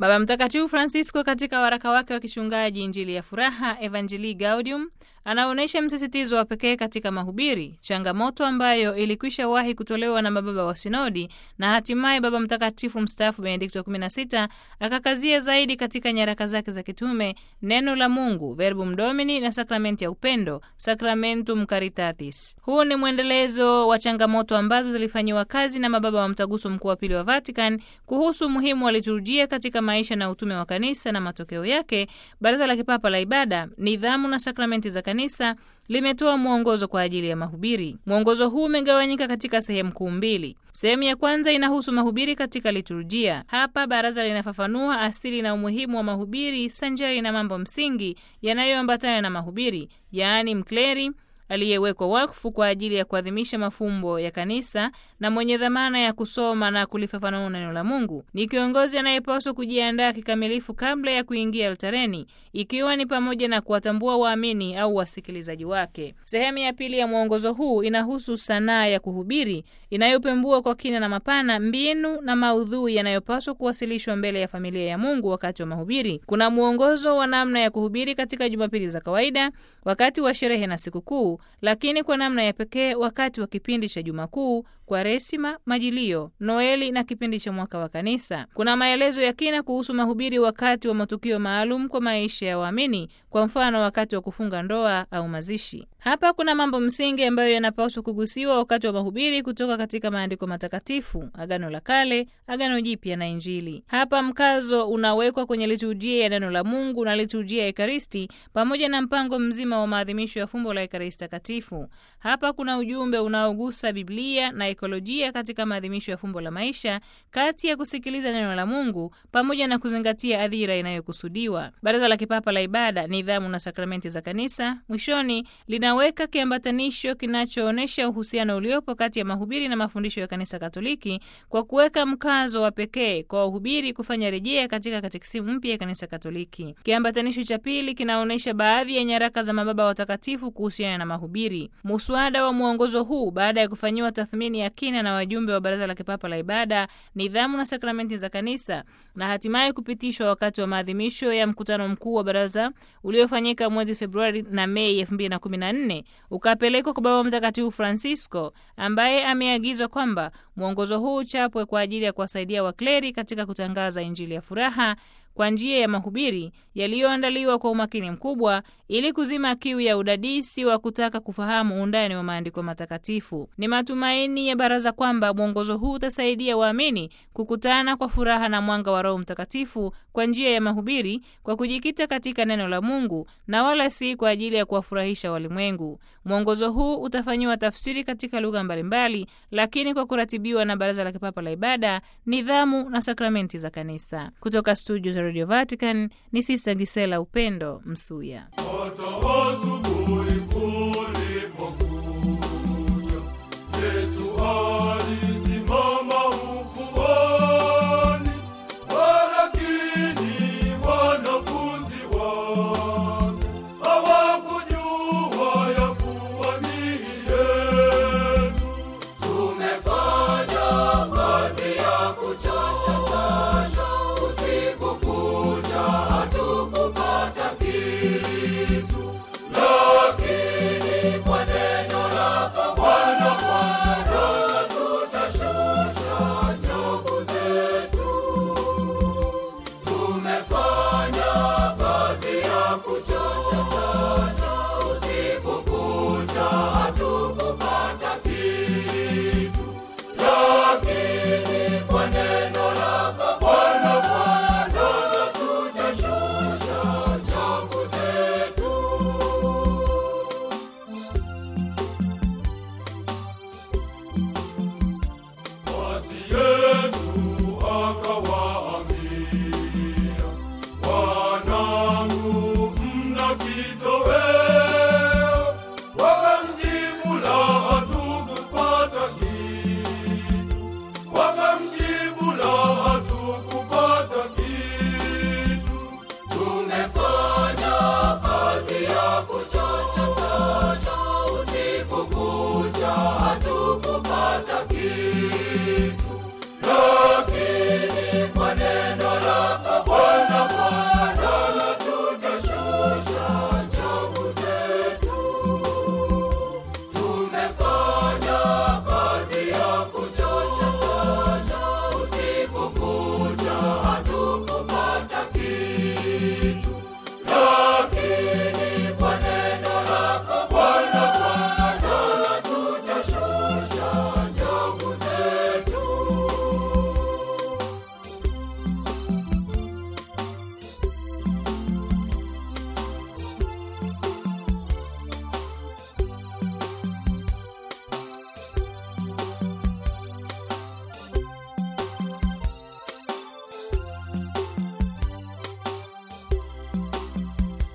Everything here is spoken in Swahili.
Baba Mtakatifu Francisco katika waraka wake wa kichungaji Injili ya Furaha, Evangelii Gaudium, anaonyesha msisitizo wa pekee katika mahubiri, changamoto ambayo ilikwisha wahi kutolewa na mababa wa sinodi na hatimaye Baba Mtakatifu mstaafu Benedikto wa 16 akakazia zaidi katika nyaraka zake za kitume neno la Mungu, Verbum Domini na sakramenti ya upendo, Sacramentum Caritatis. Huu ni mwendelezo wa changamoto ambazo zilifanyiwa kazi na mababa wa Mtaguso Mkuu wa Pili wa Vatican kuhusu umuhimu wa liturujia katika maisha na utume wa kanisa, na matokeo yake Baraza la Kipapa la Ibada, Nidhamu na Sakramenti za Kanisa limetoa mwongozo kwa ajili ya mahubiri. Mwongozo huu umegawanyika katika sehemu kuu mbili. Sehemu ya kwanza inahusu mahubiri katika liturujia. Hapa baraza linafafanua asili na umuhimu wa mahubiri sanjari na mambo msingi yanayoambatana na mahubiri, yaani mkleri aliyewekwa wakfu kwa ajili ya kuadhimisha mafumbo ya kanisa na mwenye dhamana ya kusoma na kulifafanua neno la Mungu. Ni kiongozi anayepaswa kujiandaa kikamilifu kabla ya kuingia altareni, ikiwa ni pamoja na kuwatambua waamini au wasikilizaji wake. Sehemu ya pili ya mwongozo huu inahusu sanaa ya kuhubiri inayopembua kwa kina na mapana mbinu na maudhui yanayopaswa kuwasilishwa mbele ya familia ya Mungu wakati wa mahubiri. Kuna mwongozo wa namna ya kuhubiri katika Jumapili za kawaida, wakati wa sherehe na sikukuu lakini kwa namna ya pekee wakati wa kipindi cha Juma Kuu, Kwaresima, Majilio, Noeli na kipindi cha mwaka wa Kanisa. Kuna maelezo ya kina kuhusu mahubiri wakati wa matukio maalum kwa maisha ya waamini, kwa mfano wakati wa kufunga ndoa au mazishi. Hapa kuna mambo msingi ambayo yanapaswa kugusiwa wakati wa mahubiri kutoka katika maandiko matakatifu, Agano la Kale, Agano Jipya na Injili. Hapa mkazo unawekwa kwenye liturujia ya neno la Mungu na liturujia ya Ekaristi pamoja na mpango mzima wa maadhimisho ya fumbo la Ekaristi Takatifu. Hapa kuna ujumbe unaogusa Biblia na ekolojia katika maadhimisho ya fumbo la maisha, kati ya kusikiliza neno la Mungu pamoja na kuzingatia adhira inayokusudiwa. Baraza la Kipapa la Ibada, Nidhamu na Sakramenti za Kanisa mwishoni linaweka kiambatanisho kinachoonyesha uhusiano uliopo kati ya mahubiri na mafundisho ya Kanisa Katoliki kwa kuweka mkazo wa pekee kwa wahubiri kufanya rejea katika katekisimu mpya ya Kanisa Katoliki. Kiambatanisho cha pili kinaonyesha baadhi ya nyaraka za mababa watakatifu kuhusiana na mahubiri. Muswada wa mwongozo huu baada ya kufanyiwa tathmini ya kina na wajumbe wa Baraza la Kipapa la Ibada, Nidhamu na Sakramenti za Kanisa na hatimaye kupitishwa wakati wa maadhimisho ya mkutano mkuu wa baraza uliofanyika mwezi Februari na Mei 2014 ukapelekwa kwa Baba Mtakatifu Francisco ambaye ameagizwa kwamba mwongozo huu uchapwe kwa ajili ya kuwasaidia wakleri katika kutangaza Injili ya furaha kwa njia ya mahubiri yaliyoandaliwa kwa umakini mkubwa ili kuzima kiu ya udadisi wa kutaka kufahamu undani wa maandiko matakatifu. Ni matumaini ya baraza kwamba mwongozo huu utasaidia waamini kukutana kwa furaha na mwanga wa Roho Mtakatifu kwa njia ya mahubiri, kwa kujikita katika neno la Mungu na wala si kwa ajili ya kuwafurahisha walimwengu. Mwongozo huu utafanyiwa tafsiri katika lugha mbalimbali, lakini kwa kuratibiwa na Baraza la Kipapa la Ibada, Nidhamu na Sakramenti za Kanisa. Kutoka studio za Radio Vatican ni Sista Gisela Upendo Msuya.